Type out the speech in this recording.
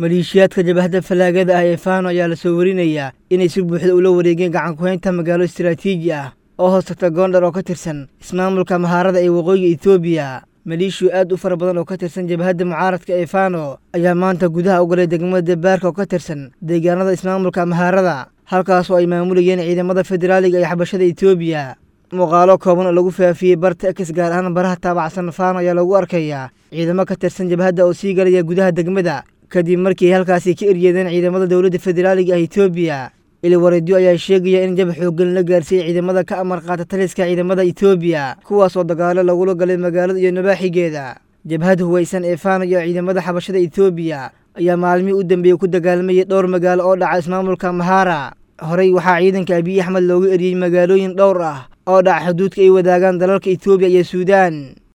maleeshiyaadka jabahadda fallaagada ah ee faano ayaa lasoo warinayaa inay si buuxda ula wareegeen gacan ku-haynta magaalo istaraatiiji ah oo hoos tagta goondhar oo ka tirsan ismaamulka mahaarada ee waqooyiga etoobiya maleeshiyo aad u fara badan oo ka tirsan jabhadda mucaaradka ee faano ayaa maanta gudaha u galay degmada debaarka oo ka tirsan deegaanada ismaamulka mahaarada halkaas oo ay maamulayeen ciidamada federaaliga ee xabashada etoobiya muuqaalo kooban oo lagu faafiyey barta ex gaar ahaan baraha taabacsan faano ayaa lagu arkayaa ciidamo ka tirsan jabhadda oo sii galaya gudaha degmada kadib markii ay halkaasi ka eryeedeen ciidamada dowladda federaaliga ah etoobiya iliwareedyo ayaa sheegaya in jab xooggan la gaarsiiyey ciidamada ka amar qaata taliska ciidamada etoobiya kuwaas oo dagaalo lagula galay magaalada iyo nabaaxigeeda jabhadda huwaysan ee faano iyo ciidamada xabashada etoobiya ayaa maalmihii u dambeeyey ku dagaalmayay dhowr magaalo oo dhaca ismaamulka mahaara horey waxaa ciidanka abiy axmed loogu eriyey magaalooyin dhowr ah oo dhaca xuduudka ay wadaagaan dalalka etoobiya iyo suudaan